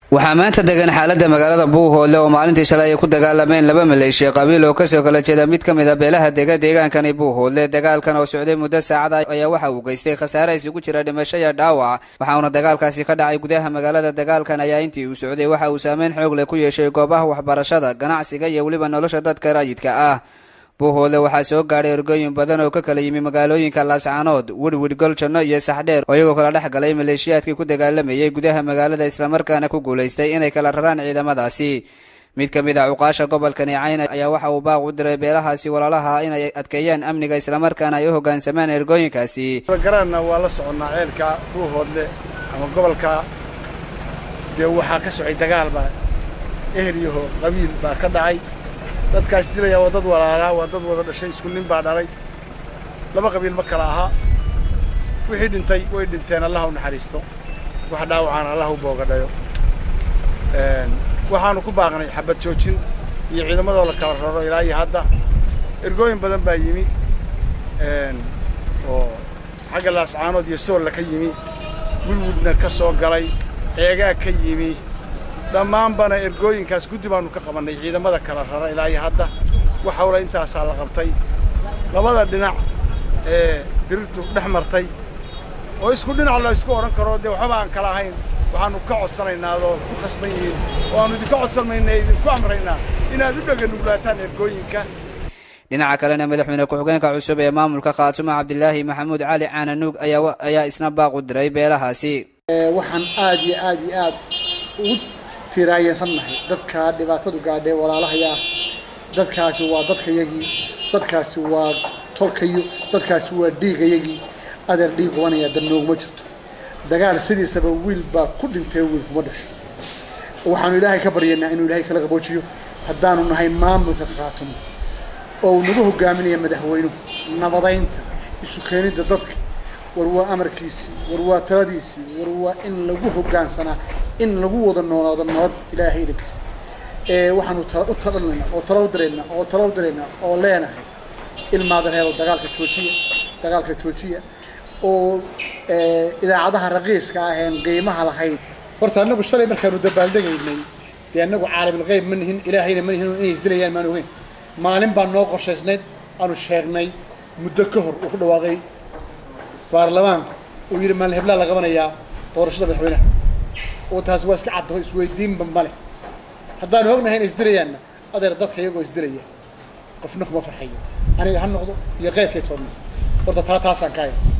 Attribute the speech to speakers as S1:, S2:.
S1: waxaa maanta degan xaalada magaalada buuhoodle oo maalintii shalay ay ku dagaalameen laba maleeshiya qabiil oo kasoo kala jeeda mid ka mid a beelaha dega deegaankani buuhoodle dagaalkan oo socday muddo saacada ayaa waxa uu geystay khasaare isugu jira dhimasho iyo dhaawac waxauna dagaalkaasi ka dhacay gudaha magaalada dagaalkan ayaa intii uu socday waxa uu saameyn xoog leh ku yeeshay goobaha waxbarashada ganacsiga iyo weliba nolosha dadka rayidka ah buuhoodle waxaa soo gaadhay ergooyin badan oo ka kala yimi magaalooyinka laascaanood wirwir goljanno iyo saxdheer oo iyagoo kala dhex galay maleeshiyaadkii ku dagaalamayay gudaha magaalada islamarkaana ku guulaystay inay kala raraan ciidamadaasi mid ka mid a cuqaasha gobolkani cayn ayaa waxa uu baaq u diray beelahaasi walaalaha inay adkeeyaan amniga islamarkaana ay u hoggaansamaan ergooyinkaasi
S2: garanna waa la soconnaa ceelka buuhoodle ama gobolka dee waxaa ka socay dagaal baa eheliyaho qabiil baa ka dhacay dadkaas dilaya waa dad walaalaa waa dad wada dhashay isku nin baa dhalay laba qabiil ma kala aha wixii dhintay way dhinteen allah u naxariisto wax dhaawacaan allah u boogadhayo waxaanu ku baaqnay xabad joojin iyo ciidamadoo la kala raro ilaa iyo hadda ergooyin badan baa yimi oo xagga laascaanood iyo soolla ka yimi wilwudna ka soo galay ceegaa ka yimi dhammaanbana ergooyinkaas guddi baannu ka qabannay ciidamada kala rara ilaa iyo hadda wax hawla intaasaa la qabtay labada dhinac ee dirirtu dhex martay oo isku dhinac la isku odhan karo dee waxba aan kala ahayn waxaannu ka codsanaynaa adoo ku khasban yihiin oo aannu idinka codsanayna idinku amraynaa inaad u dheganuglaataan ergooyinka
S1: dhinaca kalena madaxweyne ku-xigeenka cusub ee maamulka khaatumo cabdilaahi maxamuud cali caananuug ayaa isna baaq u diray beelahaasi
S3: waxaan aad iyo aad iyo aad ugu tiraayansannahay dadka dhibaatadu gaadhee walaalahaya ah dadkaasi waa dadkayagii dadkaasi waa tolkayo dadkaasi waa dhiigayagii adeer dhiig qubanaya dad nooguma jirto dagaal sidiisaba wiil baa ku dhintay wiil kuma dhasho waxaanu ilaahay ka baryaynaa inuu ilaahay kala qaboojiyo haddaanu nahay maamulka khaatumo oo uu nagu hogaaminaya madaxweynuhu nabadaynta isu keenidda dadka war waa amarkiisii war waa taladiisii war waa in lagu hoggaansanaa in lagu wada noolaado nabad ilaahay idinkiisa waxaanu u talanaynaa oo talo u diraynaa oo talo u diraynaa oo leenahay ilmaada reebo dagaalka joojiya dagaalka joojiya oo idaacadaha raqiiska aheen qiimaha lahayd horta annagu shalay markaanu dabaaldegaynay dee annagu caalamulqeyb ma nihin ilaahayna ma nihin inay isdilayaan maan ogeyn maalin baa noo qorshaysnayd aanu sheegnay muddo ka hor uu ku dhawaaqay baarlamaanku uu yidhi maalin heblaa la qabanayaa doorashada madaxweynaha oo taasi waa iska caddaho isweydiinba male haddaanu ognahay inay isdilayaanna adeer dadka iyagoo isdilaya qofna kuma farxayo aniga ha noqdo iyo qeyrkay toodna horta taa taasaan ka haya